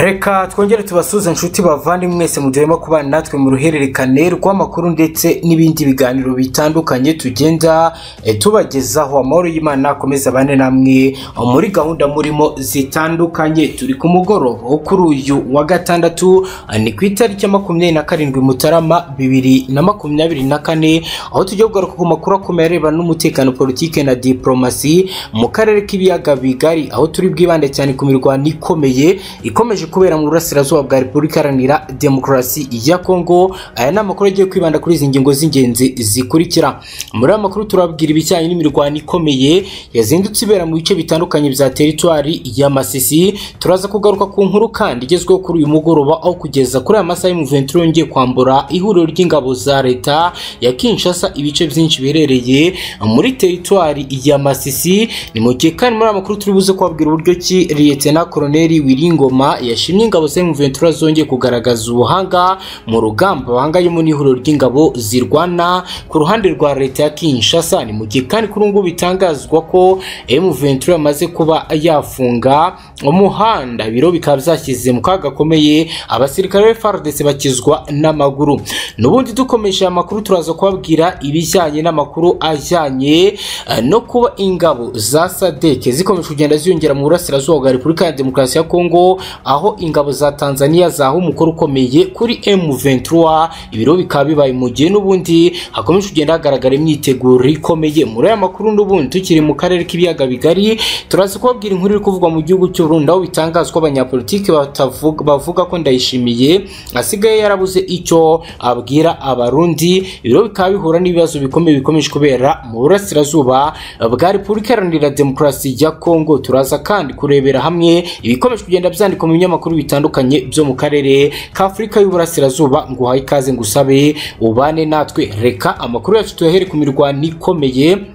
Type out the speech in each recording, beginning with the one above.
reka twongere tubasuze inshuti bavandimwe mwese mujyemo kubana natwe mu ruhererekane rw'amakuru ndetse n'ibindi biganiro bitandukanye tugenda eh, tubagezaho amahoro y'imana akomeza abane namwe muri gahunda murimo zitandukanye turi ku mugoroba wo kuri uyu wa gatandatu eh, ni ku itariki ya makumyabiri na karindwi mutarama bibiri na makumyabiri na kane aho tujya kugaruka ku makuru akomeye arebana n'umutekano politike na diporomasi mu karere k'ibiyaga bigari aho turi bwibande cyane ku mirwano ikomeye ikomeje kubera mu burasirazuba bwa repubulika iharanira demokarasi ya kongo aya ni amakuru agiye kwibanda kuri izi ngingo z'ingenzi zikurikira muri aya makuru turababwira ibijyanye n'imirwano ikomeye yazindutse ibera mu bice bitandukanye bya teritwari ya masisi turaza kugaruka ku nkuru kandi igezweho kuri uyu mugoroba aho kugeza kuri aya masaha y'umuventuro yongeye kwambura ihuriro ry'ingabo za leta ya kinshasa ibice byinshi biherereye muri teritwari ya masisi ni mu gihe kandi muri aya makuru turi buze kubabwira uburyo ki liyetena koloneli wiringoma yashimye ingabo za M23 zongeye kugaragaza ubuhanga mu rugamba bahanganyemo n'ihuriro ry'ingabo zirwana ku ruhande rwa leta ya kinshasa ni mu gihe kandi kuri ubu ngubu bitangazwa ko M23 yamaze kuba yafunga umuhanda ibiro bikaba byashyize mu kaga gakomeye abasirikare ba FARDC bakizwa n'amaguru n'ubundi dukomeje aya makuru turaza kubabwira ibijyanye n'amakuru ajyanye eh, no kuba ingabo za sadeke zikomeje kugenda ziyongera mu burasirazuba bwa repubulika ya demokarasi ya kongo aho ingabo za tanzania zahawe umukoro ukomeye kuri m23 ibiro bikaba bibaye mu gihe n'ubundi hakomeje kugenda hagaragara imyiteguro ikomeye muri aya makuru n'ubundi tukiri mu karere k'ibiyaga bigari turaza kubabwira inkuru iri kuvugwa mu gihugu cy'u Burundi aho bitangazwa abanyapolitiki batavuga bavuga ko ndayishimiye asigaye yarabuze icyo abwira abarundi ibiro bikaba bihura n'ibibazo bikomeye bikomeje kubera mu burasirazuba bwa repubulika iharanira demokarasi ya kongo turaza kandi kurebera hamwe ibikomeje kugenda byandikwa mu binyamakuru bitandukanye byo mu karere k'afurika y'uburasirazuba ngo uhaye ikaze ngo usabe ubane natwe reka amakuru yacu tuyahere ku mirwano ikomeye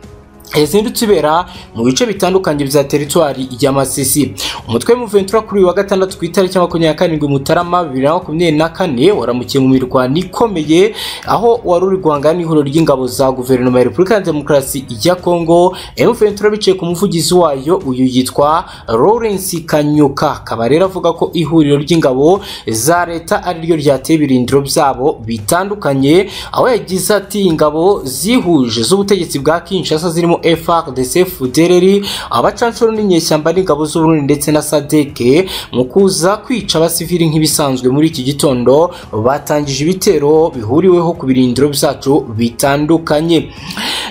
yazindutse ibera mu bice bitandukanye bya teritwari ya Masisi umutwe w'umuventura kuri uyu wa gatandatu ku itariki ya makumyabiri na karindwi Mutarama bibiri na makumyabiri na kane waramukiye mu mirwano ikomeye aho wari uri guhangana n'ihuriro ry'ingabo za guverinoma ya repubulika ya demokarasi ya kongo emuventura bicaye ku muvugizi wayo uyu yitwa Lawrence Kanyuka akaba rero avuga ko ihuriro ry'ingabo za leta ari ryo ryateye ibirindiro byabo bitandukanye aho yagize ati ingabo zihuje z'ubutegetsi bwa Kinshasa zirimo FARDC Fudereri abacanshuro n'inyeshyamba n'ingabo z'Uburundi ndetse na SADC mu kuza kwica abasivili nk'ibisanzwe muri iki gitondo batangije ibitero bihuriweho ku birindiro byacu bitandukanye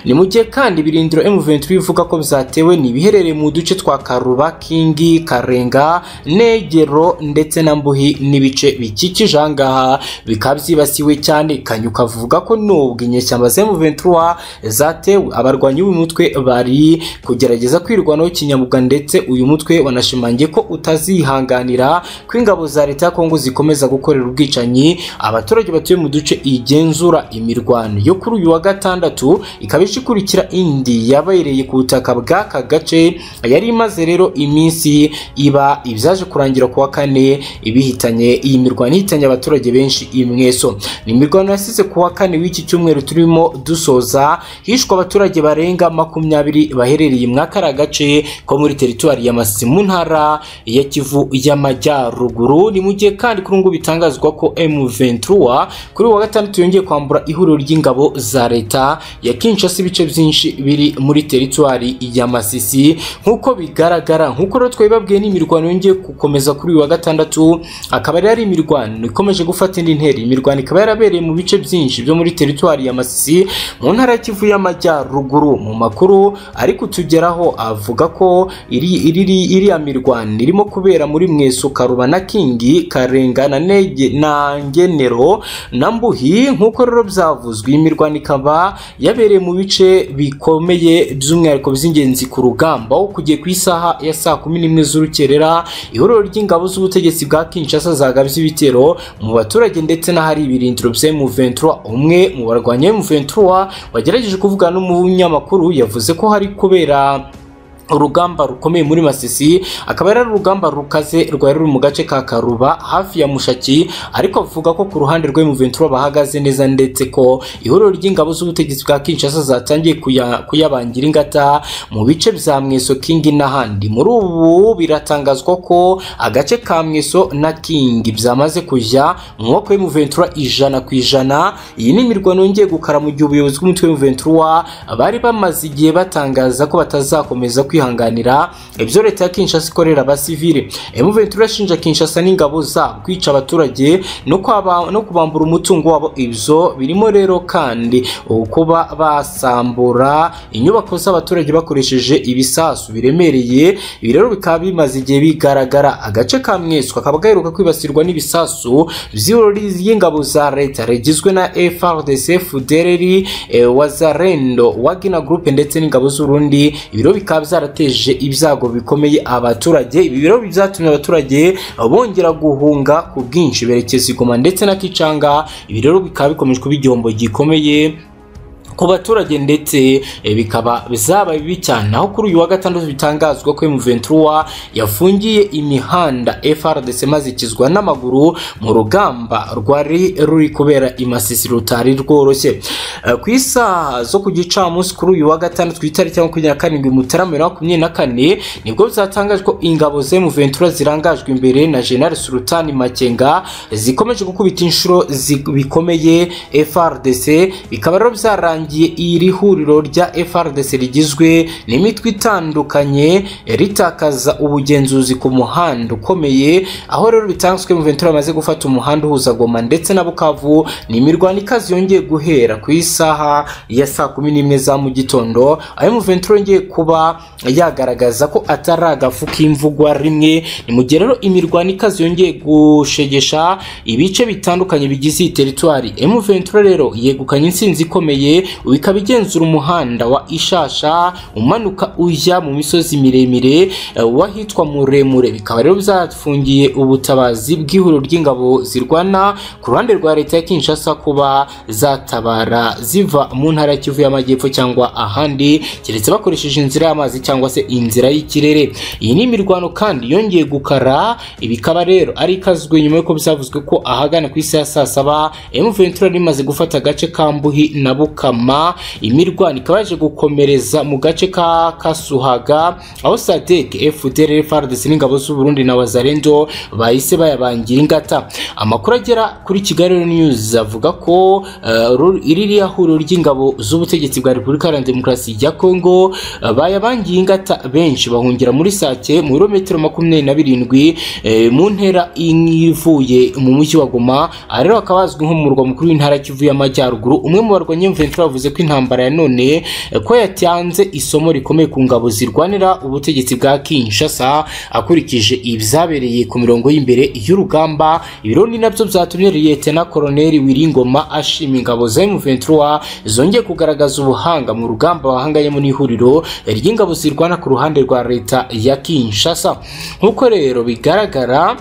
ni mu gihe kandi ibirindiro M23 bivuga ko byatewe ni ibiherereye mu duce twa Karuba Kingi Karenga Negero ndetse na Mbuhi n'ibice bikikije aha ngaha bikaba byibasiwe cyane Kanyuka avuga ko nubwo inyeshyamba za M23 zatewe abarwanyi b'uyu mutwe bari kugerageza kwirwanaho kinyamuga ndetse uyu mutwe wanashimangiye ko utazihanganira ko ingabo za leta ya Kongo zikomeza gukorera ubwicanyi abaturage batuye mu duce igenzura imirwano yo kuri uyu wa gatandatu ikaba ije ikurikira indi yabereye ku butaka bw'aka gace yari imaze rero iminsi iba ibyaje kurangira ku wa kane ibihitanye iyi mirwano ihitanye abaturage benshi imweso ni imirwano yasize ku wa kane w'iki cyumweru turimo dusoza hishwe abaturage barenga makumyabiri baherereye muri aka gace ko muri teritwari ya Masisi mu ntara ya Kivu y'Amajyaruguru ni mu gihe kandi kuri ubu bitangazwa ko M23 kuri wa gatandatu yongeye kwambura ihuriro ry'ingabo za leta ya Kinshasa ibice byinshi biri muri teritwari ya Masisi nk'uko bigaragara nk'uko rero twabibabwiye n'imirwano yongeye gukomeza kuri uyu wa gatandatu akaba yari imirwano ikomeje gufata indi ntera imirwano ikaba yarabereye mu bice byinshi byo muri teritwari ya Masisi mu ntara ya Kivu y'Amajyaruguru mu makuru ariko tugeraho avuga ko iri iri iriya mirwano irimo kubera muri mwesu karuba na kingi karenga na nege na ngenero na mbuhi nk'uko rero byavuzwe iyi mirwano ikaba yabereye mu bice bikomeye by'umwihariko by'ingenzi ku rugamba aho kugiye ku isaha ya saa kumi n'imwe z'urukerera ihuriro ry'ingabo z'ubutegetsi bwa kinshasa zagabye ibitero mu baturage ndetse n'ahari ibirindiro bya M23 umwe mu barwanya M23 wagerageje kuvugana n'umunyamakuru yavuze ko hari kubera urugamba rukomeye muri Masisi akaba yari ari urugamba rukaze rwari ruri mu gace ka Karuba hafi ya Mushaki ariko avuga ko ku ruhande rwe Ventura bahagaze neza ndetse ko ihuriro ry'ingabo z'ubutegetsi bwa Kinshasa zatangiye kuya- kuyabangira ingata mu bice bya Mweso King n'ahandi muri ubu biratangazwa ko agace ka Mweso na King byamaze kujya mu maboko ya Ventura ijana ku ijana iyi ni imirwano yongeye gukara mu gihe ubuyobozi bw'umutwe wa Ventura bari bamaze igihe batangaza ko batazakomeza kwihanganira ibyo leta ya Kinshasa ikorera abasivile M23 irashinja Kinshasa n'ingabo zabo kwica abaturage no kwaba no kubambura umutungo wabo ibyo birimo rero kandi kuba basambura inyubako z'abaturage bakoresheje ibisasu biremereye ibi rero bikaba bimaze igihe bigaragara agace ka Mweso kakaba gaheruka kwibasirwa n'ibisasu by'irori y'ingabo za leta rigizwe na FRDC Fudereri Wazarendo Wagner Group ndetse n'ingabo z'Urundi ibiro bikaba byarateje ibyago bikomeye abaturage ibi biro byatumye abaturage bongera guhunga ku bwinshi berekeza i Goma ndetse na Kicanga ibi rero bikaba bikomeje kuba igihombo gikomeye ku baturage ndetse eh, bikaba bizabaye bibi cyane aho kuri uyu wa gatandatu bitangazwa ko M23 yafungiye imihanda FRDC maze ikizwa n'amaguru mu rugamba rwari ruri kubera i Masisi rutari rworoshye Eh, ku isaha zo ku gicamunsi kuri uyu wa gatandatu ku itariki ya makumyabiri na karindwi Mutarama bibiri na makumyabiri na kane nibwo byatangajwe ko ingabo za M23 zirangajwe imbere na General Sultani Makenga zikomeje gukubita inshuro zi- bikomeye FRDC bikaba rero byarangiye iri huriro rya FRDC rigizwe n'imitwe itandukanye ritakaza ubugenzuzi ku muhanda ukomeye aho rero bitanzwe M23 bamaze gufata umuhanda uhuza Goma ndetse na Bukavu ni imirwano ikaze yongeye guhera ku isaha ya saa kumi n'imwe za mu gitondo aho M23 yongeye kuba yagaragaza ko atari agafu k'imvugwa rimwe ni mu gihe rero imirwano ikaze yongeye gushegesha ibice bitandukanye bigize iyi teritwari M23 rero yegukanye intsinzi ikomeye bikaba igenzura umuhanda wa Ishasha umanuka ujya mu misozi miremire eh, wahitwa muremure bikaba rero byafungiye ubutabazi bw'ihuriro ry'ingabo zirwana ku ruhande rwa leta ya Kinshasa kuba zatabara ziva mu ntara ya Kivu y'Amajyepfo cyangwa ahandi keretse bakoresheje inzira y'amazi cyangwa se inzira y'ikirere iyi ni imirwano kandi yongeye gukara ibikaba rero ari ikazwe nyuma y'uko byavuzwe ko ahagana ku isi ya saa saba M23 rimaze gufata agace ka Mbuhi na Bukama imirwano ikaba yaje gukomereza mu gace ka Kasuhaga aho SADC FDLR FARDC n'ingabo z'u Burundi na Wazalendo bahise bayabangira ingata amakuru agera kuri Kigali Rero News avuga ko eh, ru- iririya huriro ry'ingabo z'ubutegetsi bwa Repubulika Iharanira Demokarasi ya Kongo eh, bayabangiye ingata benshi bahungira muri Sake mu birometero makumyabiri na birindwi eh, mu ntera imwe ivuye mu mujyi wa Goma aha rero hakaba hazwi nk'umurwa mukuru w'intara Kivu y'Amajyaruguru umwe mu barwanyi Ventura yavuze ko intambara ya none eh, ko yatanze isomo rikomeye ku ngabo zirwanira ubutegetsi bwa Kinshasa akurikije ibyabereye ku mirongo y'imbere y'urugamba ibiro ni nabyo byatumye Liyetena Koloneli Wiringoma ashima ingabo za M23 zongeye kugaragaza ubuhanga mu rugamba bahanganyemo n'ihuriro ry'ingabo zirwana ku ruhande rwa leta ya Kinshasa nk'uko rero bigaragara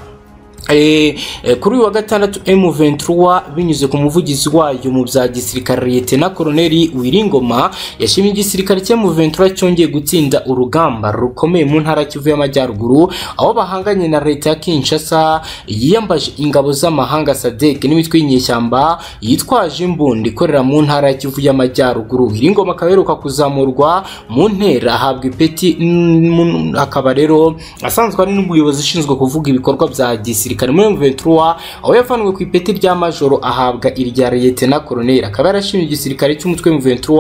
Eh, eh, kuri uyu wa gatandatu M23 binyuze ku muvugizi wayo mu bya gisirikare Lieutenant Colonel Wiringoma yashimye igisirikare cya M23 cyongeye gutsinda urugamba rukomeye mu ntara ya Kivu y'Amajyaruguru aho bahanganye na leta ya Kinshasa yiyambaje ingabo z'amahanga SADC n'imitwe y'inyeshyamba yitwaje imbundi ikorera mu ntara ya Kivu y'Amajyaruguru Wiringoma akaba aheruka kuzamurwa mu ntera ahabwa ipeti mm, mu- akaba rero asanzwe ari n'umuyobozi ushinzwe kuvuga ibikorwa bya gisirikare muri M23 aho yavanwe ku ipeti rya majoro ahabwa irya Lieutenant Colonel akaba yarashimye igisirikare cy'umutwe M23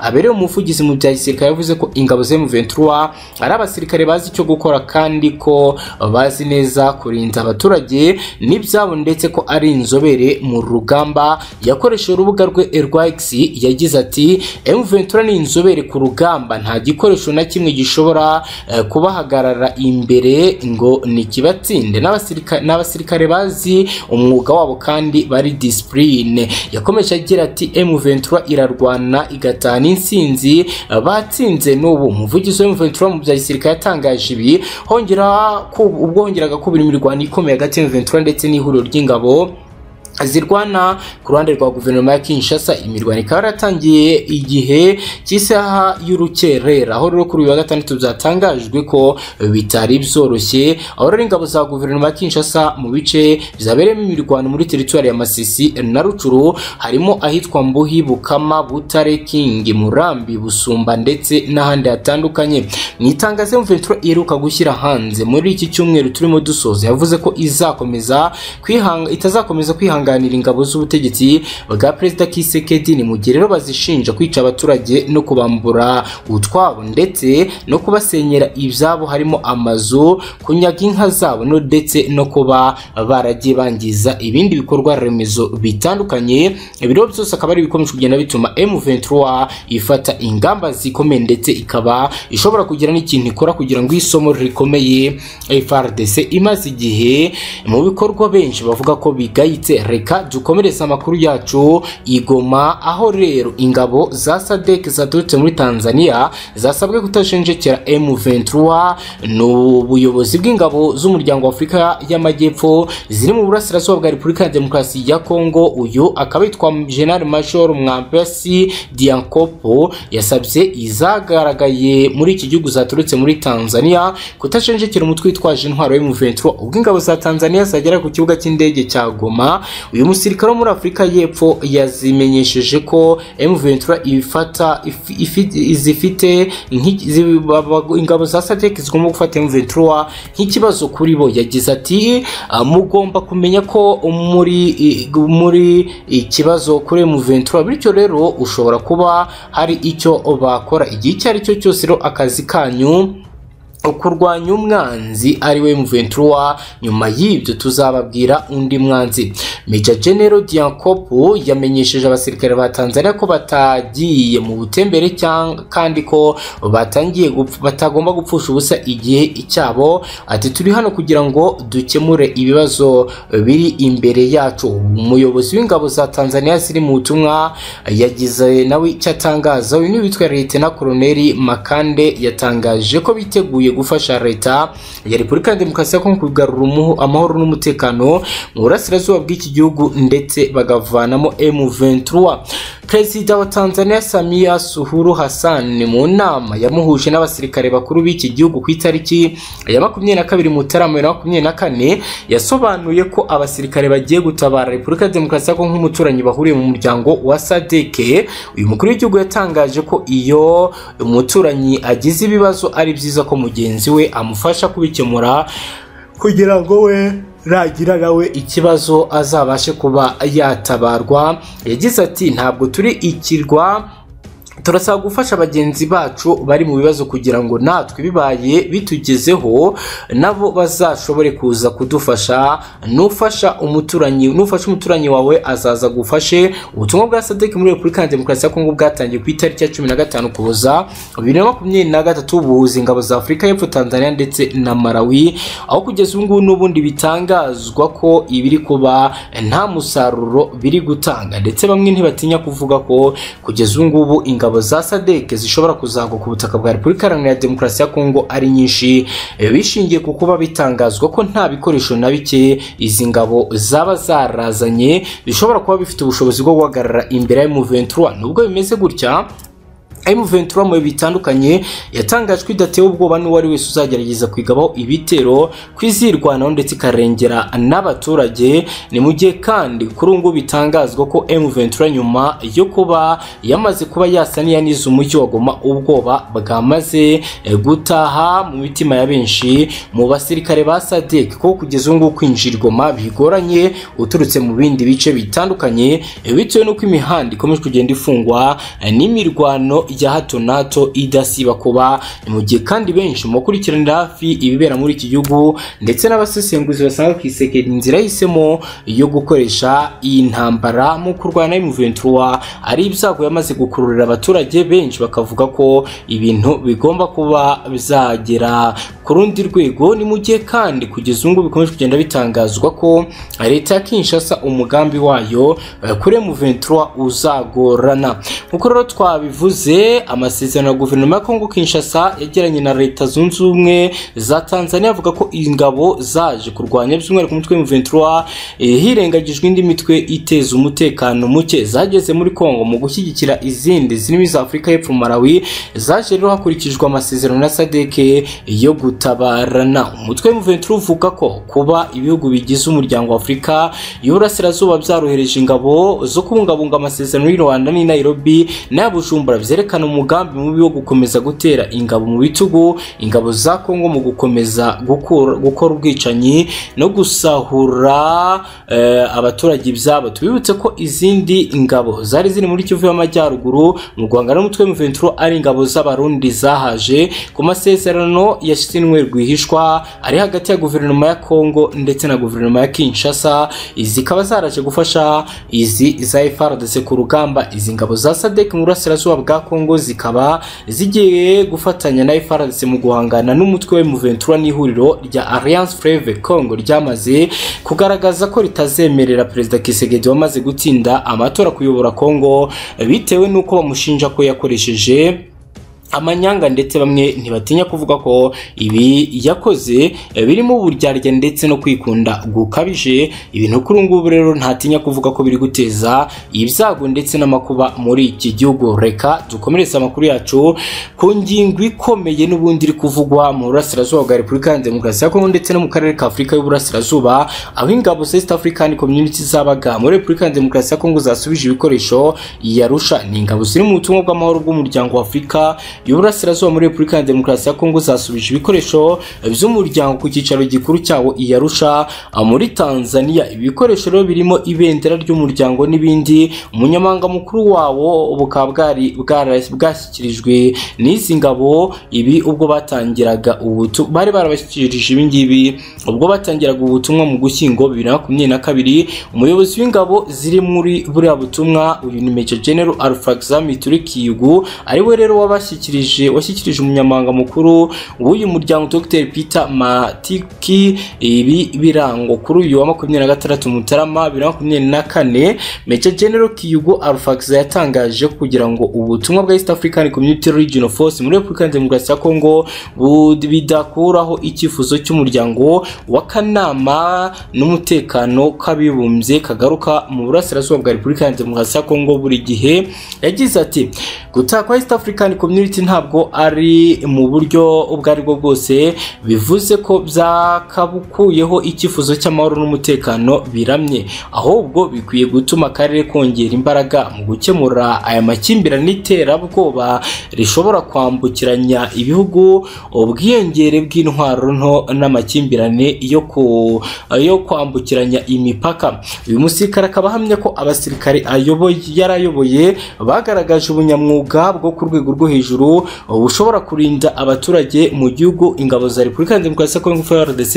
aberewe umuvugizi mu bya gisirikare yavuze ko ingabo za M23 ari abasirikare bazi icyo gukora kandi ko bazi neza kurinda abaturage n'ibyabo ndetse ko ari inzobere mu rugamba yakoresheje urubuga rwe rwa X yagize ati M23 ni inzobere ku rugamba nta gikoresho na kimwe gishobora eh, kubahagarara imbere ngo nikibatsinde n'abasirika- n'abasirikare bazi umwuga wabo kandi bari disipurine yakomeje agira ati M23 irarwana igatana insinzi eh, batsinze n'ubu umuvugizi wa M23 mu bya gisirikare yatangaje ibi hongera ku- ubwo hongeraga kubira imirwano ikomeye hagati ya M23 ndetse n'ihuriro ry'ingabo zirwana ku ruhande rwa guverinoma ya Kinshasa imirwano ikaba yaratangiye igihe cy'isaha y'urukerera aho rero kuri uyu wa gatandatu byatangajwe ko bitari byoroshye aho rero ingabo za guverinoma ya Kinshasa mu bice byabereyemo imirwano muri teritwari ya Masisi na Rucuru harimo ahitwa Mbuhi Bukama Butare King Murambi Busumba ndetse n'ahandi hatandukanye mu itangazo M23 iheruka gushyira hanze muri iki cyumweru turimo dusoza yavuze ko izakomeza kwihanga itazakomeza kwihanga kunganira ingabo z'ubutegetsi bwa perezida Kisekedi ni mu gihe rero bazishinja kwica abaturage no kubambura utwabo ndetse no kubasenyera ibyabo harimo amazu kunyaga inka zabo no ndetse no kuba baragiye bangiza ibindi bikorwa remezo bitandukanye ibiro byose akaba ari ibikomeje kugenda bituma M23 ifata ingamba zikomeye ndetse ikaba ishobora kugira n'ikintu ikora kugira ngo isomo rikomeye FRDC imaze igihe mu bikorwa benshi bavuga ko bigayitse reka dukomereze amakuru yacu igoma aho rero ingabo za sadek zaturutse muri tanzania zasabwe kutashenjekera m23 ni ubuyobozi bw'ingabo z'umuryango wa afurika y'amajyepfo ziri mu burasirazuba bwa repubulika ya demokarasi ya kongo uyu akaba yitwa general major mwampesi diankopo yasabye izagaragaye muri iki gihugu zaturutse muri tanzania kutashenjekera umutwe witwaje intwaro m23 ubwo ingabo za tanzania zagera ku kibuga cy'indege cya goma uyu musirikare wo muri afurika y'epfo yazimenyesheje ko M23 ifata if- ifi- zifite nk'i- zi- baba- ingabo za SADC zigomba gufata M23 nk'ikibazo kuri bo yagize ati "Ah, mugomba kumenya ko muri i- muri ikibazo kuri M23 bityo rero ushobora kuba hari icyo bakora igihe icyo ari cyo cyose rero akazi kanyu kurwanya umwanzi ari we M23 nyuma y'ibyo tuzababwira undi mwanzi Major General Diankopo yamenyesheje abasirikare ba Tanzania ko batagiye mu butembere cyang- kandi ko batangiye gupf- batagomba gupfusha ubusa igihe cyabo ati turi hano kugira ngo dukemure ibibazo biri imbere yacu umuyobozi w'ingabo za Tanzania ziri mu butumwa yagize nawe icyo atangaza uyu ni witwa Lieutenant Colonel Makande yatangaje ko biteguye gufasha leta ya Repubulika ya Demokarasi ya Kongo kugarura umuho- amahoro n'umutekano mu burasirazuba bw'iki gihugu ndetse bagavanamo M23 Perezida wa Tanzania Samia Suluhu Hassan mu nama yamuhuje n'abasirikare bakuru b'iki gihugu ku itariki ya makumyabiri na kabiri Mutarama bibiri na makumyabiri na kane yasobanuye ko abasirikare bagiye gutabara Repubulika ya Demokarasi ya Kongo nk'umuturanyi bahuriye mu muryango wa SADC uyu mukuru w'igihugu yatangaje ko iyo umuturanyi agize ibibazo ari byiza ko mugenzi we amufasha kubikemura kugira ngo we nagira nawe ikibazo azabashe kuba yatabarwa yagize ati ntabwo turi ikirwa turasaba gufasha bagenzi bacu bari mu bibazo kugira ngo natwe bibaye bitugezeho nabo bazashobore kuza kudufasha nufasha umuturanyi nufasha umuturanyi wawe azaza agufashe ubutumwa bwa sadek muri repubulika ya demokarasi ya kongo bwatangiye ku itariki ya cumi na gatanu kuboza bibiri na makumyabiri na gatatu buhuza ingabo za afurika y'epfo tanzania ndetse na malawi aho kugeza ubu ngubu n'ubundi bitangazwa ko ibiri kuba nta musaruro biri gutanga ndetse bamwe ntibatinya kuvuga ko kugeza ubu ngubu ingabo za sadek zishobora kuzagwa ku butaka bwa repubulika iharanira demokarasi ya kongo ari nyinshi eh, bishingiye ku kuba bitangazwa ko nta bikoresho na bike izi ngabo zaba zarazanye bishobora kuba bifite ubushobozi bwo guhagarara imbere ya M23 nubwo bimeze gutya M23 mu bihe bitandukanye yatangajwe idatewe ubwoba n'uwari wese uzagerageza kwigabaho ibitero kwizirwanaho ndetse ikarengera n'abaturage ni mu gihe kandi kuri ubu ngubu bitangazwa ko M23 nyuma yo kuba yamaze kuba yasa n'iyaniza umujyi wa Goma ubwoba bwamaze eh, gutaha mu mitima ya benshi mu basirikare ba SADC ko kugeza ubu ngubu kwinjira i Goma bigoranye uturutse mu bindi bice bitandukanye eh, bitewe n'uko imihanda ikomeje kugenda ifungwa eh, n'imirwano ya hato na hato idasiba kuba ni mu gihe kandi benshi mu bakurikiranira hafi ibibera muri iki gihugu ndetse n'abasesenguzi basanga ku isekera inzira yahisemo yo gukoresha iyi ntambara mu kurwana na M23 ari ibyago yamaze gukururira abaturage benshi bakavuga ko ibintu bigomba kuba bizagera ku rundi rwego ni mu gihe kandi kugeza ubu ngubu bikomeje kugenda bitangazwa ko leta ya Kinshasa umugambi wayo eh, kuri M23 uzagorana nk'uko rero twabivuze gihe amasezerano ya guverinoma ya Kongo Kinshasa yagiranye na leta zunze ubumwe za Tanzania avuga ko ingabo zaje kurwanya by'umwihariko umutwe wa M23 eh, hirengagijwe indi mitwe iteza umutekano muke zageze muri Kongo mu gushyigikira izindi zirimo iza Afurika y'Epfo Malawi zaje rero hakurikijwe amasezerano na SADC yo gutabarana umutwe wa M23 uvuga ko kuba ibihugu bigize umuryango wa Afurika y'Uburasirazuba byarohereje ingabo zo kubungabunga amasezerano y'u Rwanda n'i Nairobi n'aya Bujumbura byerekana umugambi mubi wo gukomeza gutera ingabo mu bitugu ingabo za Kongo mu gukomeza gukura- gukora ubwicanyi no gusahura eh, abaturage ibyabo tubibutse ko izindi ngabo zari ziri muri Kivu y'Amajyaruguru mu Rwanda n'umutwe wa M23 ari ingabo z'abarundi zahaje ku masezerano yashyinwe rwihishwa ari hagati ya guverinoma ya Kongo ndetse na guverinoma ya Kinshasa izi zikaba zaraje gufasha izi za FARDC ku rugamba izi ngabo za SADC mu burasirazuba bwa Kongo zikaba zigiye gufatanya na FARDC mu guhangana n'umutwe wa M23 n'ihuriro rya Alliance Fleuve Congo ryamaze kugaragaza ko ritazemerera perezida Tshisekedi wamaze gutsinda amatora kuyobora Kongo bitewe n'uko bamushinja ko yakoresheje amanyanga ndetse bamwe ntibatinya kuvuga ko ibi yakoze eh, birimo uburyarya ndetse no kwikunda gukabije ibintu kuri ubu ngubu rero ntatinya kuvuga ko biri guteza ibyago ndetse n'amakuba muri iki gihugu reka dukomeretse amakuru yacu ku ngingo ikomeye n'ubundi iri kuvugwa mu burasirazuba bwa repubulika ya demokarasi ya kongo ndetse no mu karere ka afurika y'uburasirazuba aho ingabo za east african community zabaga muri repubulika ya demokarasi ya kongo zasubije ibikoresho yarusha ni ingabo ziri mu butumwa bw'amahoro bw'umuryango wa afurika y'uburasirazuba muri repubulika ya demokarasi ya kongo zasubije ibikoresho by'umuryango ku cyicaro gikuru cyawo i yarusha muri tanzania ibi bikoresho rero birimo ibendera ry'umuryango n'ibindi umunyamabanga mukuru wawo bukaba bwari bwara- bwashyikirijwe n'izi ngabo ibi ubwo batangiraga ubutu bari barabashyikirije ibi ngibi ubwo batangiraga ubutumwa mu gushyingo bibiri na makumyabiri na kabiri umuyobozi w'ingabo ziri muri buriya butumwa uyu ni Major General Alfaxami Turikiyugu ari we rero wabashyikirije washyikirije umunyamabanga mukuru w'uyu muryango Dr Peter Matiki ibi birango kuri uyu wa makumyabiri na gatandatu Mutarama bibiri na makumyabiri na kane Major General Kiyugo Alfaxa yatangaje ko kugira ngo ubutumwa bwa East African Community Regional Force muri Repubulika ya Demokarasi ya Kongo bud- bidakuraho icyifuzo cy'umuryango w'akanama n'umutekano k'abibumbye kagaruka mu burasirazuba bwa Repubulika ya Demokarasi ya Kongo buri gihe yagize ati gutaha kwa East African Community ntabwo ari mu buryo ubwo ari bwo bwose bivuze ko byakabukuyeho icyifuzo cy'amahoro n'umutekano biramye ahubwo bikwiye gutuma akarere kongera imbaraga mu gukemura aya makimbirane n'iterabwoba rishobora kwambukiranya ibihugu ubwiyongere bw'intwaro nto n'amakimbirane yo ku yo kwambukiranya imipaka uyu musirikare akaba ahamya ko abasirikare ayoboye yari ayoboye bagaragaje ubunyamwuga bwo ku rwego rwo hejuru bushobora kurinda abaturage mu gihugu ingabo za repubulika ya demokarasi ya kongo FARDC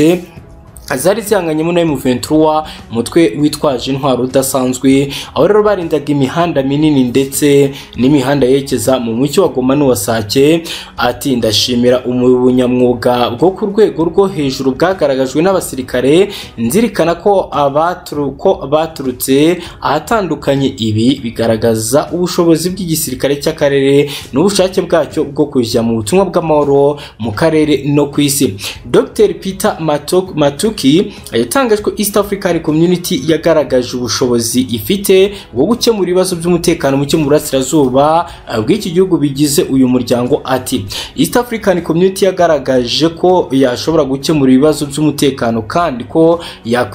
zari zihanganyemo na M23 umutwe witwaje intwaro udasanzwe aho rero barindaga imihanda minini ndetse n'imihanda yerekeza mu mucyo wa Goma n'uwa Sake ati ndashimira umunyamwuga bwo ku rwego rwo hejuru bwagaragajwe n'abasirikare nzirikana ko abaturu- ko baturutse ahatandukanye ibi bigaragaza ubushobozi bw'igisirikare cy'akarere n'ubushake bwacyo bwo kujya mu butumwa bw'amahoro mu karere no ku isi Dr Peter Matok- Matuki yatangaje ko East African Community yagaragaje ubushobozi ifite bwo gukemura ibibazo by'umutekano muke mu burasirazuba eh, bw'iki gihugu bigize uyu muryango ati East African Community yagaragaje ko yashobora gukemura ibibazo by'umutekano kandi ko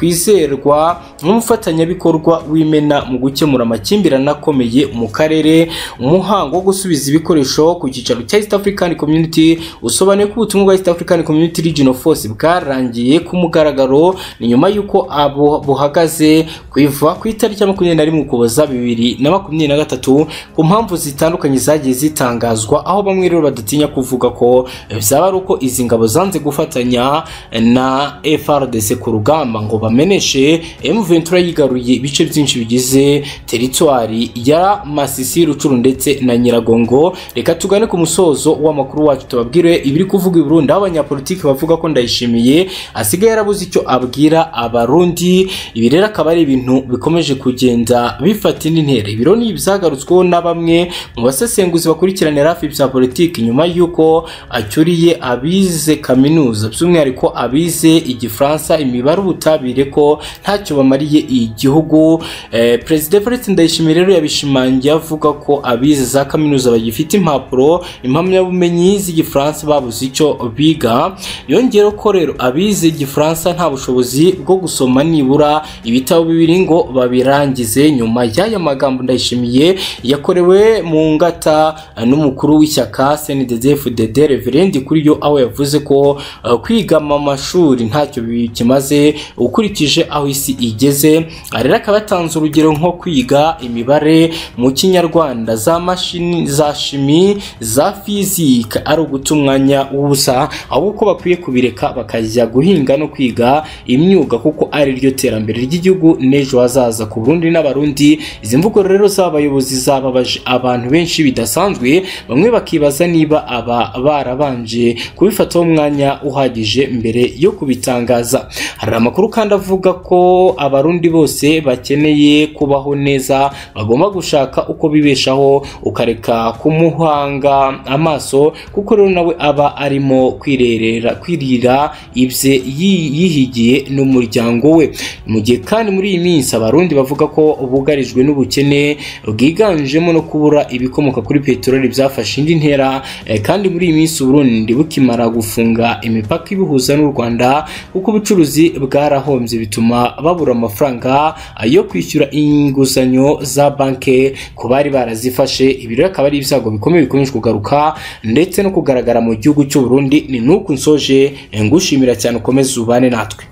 yakwizerwa nk'umufatanyabikorwa w'imena mu gukemura amakimbirane akomeye mu karere umuhango wo gusubiza ibikoresho ku cyicaro cya East African Community usobanuye ko ubutumwa bwa East African Community Regional Force bwarangiye ku mugaragaro ni nyuma y'uko abo buhagaze kuva ku itariki ya makumyabiri na rimwe ukuboza bibiri na makumyabiri na gatatu ku mpamvu zitandukanye zagiye zitangazwa aho bamwe rero badatinya kuvuga ko byaba ari uko izi ngabo zanze gufatanya na FRDC ku rugamba ngo bameneshe M23 yigaruye ibice byinshi bigize teritwari ya Masisi Rucuru ndetse na Nyiragongo reka tugane ku musozo w'amakuru wacu tubabwire ibiri kuvuga i Burundi aho abanyapolitiki bavuga ko ndayishimiye asigaye yarabuze yakoze icyo abwira abarundi ibi rero akaba ari ibintu bikomeje kugenda bifata indi ntera ibiro ni ibyagarutsweho na bamwe mu basesenguzi bakurikiranira hafi ibya politiki nyuma y'uko acyuriye abize kaminuza by'umwihariko abize igifaransa imibare ubutabire ko ntacyo bamariye igihugu eh, perezida Felix Ndayishimiye rero yabishimangiye avuga ko abize za kaminuza bagifite impapuro impamyabumenyi z'igifaransa babuze icyo biga yongeyeho ko rero abize igifaransa nta bushobozi bwo gusoma nibura ibitabo bibiri ngo babirangize nyuma y'aya magambo Ndayishimiye yakorewe mu ngata eh, n'umukuru w'ishyaka CNDD-FDD Reverend kuri yo aho yavuze ko eh, kwiga mu mashuri ntacyo bikimaze ukurikije aho isi igeze aha rero akaba yatanze urugero nko kwiga imibare mu kinyarwanda za mashini za shimi za fizika ari uguta umwanya w'ubusa ahubwo bakwiye kubireka bakajya guhinga no kwiga imyuga kuko ari ryo terambere ry'igihugu n'ejo hazaza ku Burundi n'abarundi izi mvugo rero z'abayobozi zababaje abantu benshi bidasanzwe bamwe bakibaza niba aba barabanje kubifataho umwanya uhagije mbere yo kubitangaza hari amakuru kandi avuga ko abarundi bose bakeneye kubaho neza bagomba gushaka uko bibeshaho ukareka kumuhanga amaso kuko rero nawe aba arimo kwirerera kwirira ibye yi- yihigiye n'umuryango we mu gihe kandi muri iyi minsi abarundi bavuga ko bugarijwe n'ubukene bwiganjemo no kubura ibikomoka kuri peteroli byafashe indi ntera eh, kandi muri iyi minsi uburundi bukimara gufunga imipaka ibihuza n'u rwanda kuko ubucuruzi bwarahombye bituma babura amafaranga yo kwishyura inguzanyo za banki ku bari barazifashe ibi rero akaba ari ibyago bikomeye bikomeje kugaruka ndetse no kugaragara mu gihugu cy'uburundi ni n'uku nsoje eh, ngushimira cyane ukomeze ubane natwe